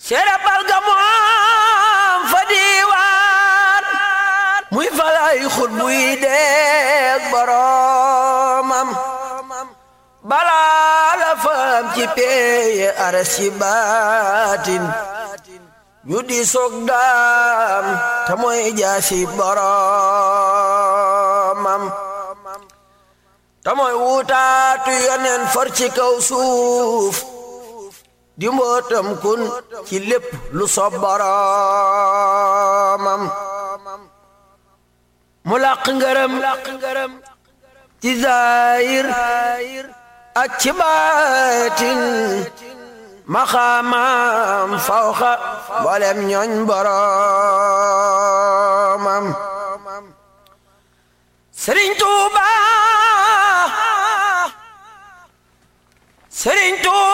serapal ga moom fa diiwaan muy falay xut buy deeg boromam balaa la faam ci peeye aras ci baatin ñu di soog daam te mooy jaasi boromam te mooy wutaatu yonen for ci kaw suuf di mbootam kun ci lépp lu sob boromam mu làq ngërëm ci zaayir ak ci baatin maxaamaam fawxa mboolem ñooñ boromam Sëriñ Tuuba Sëriñ Tuuba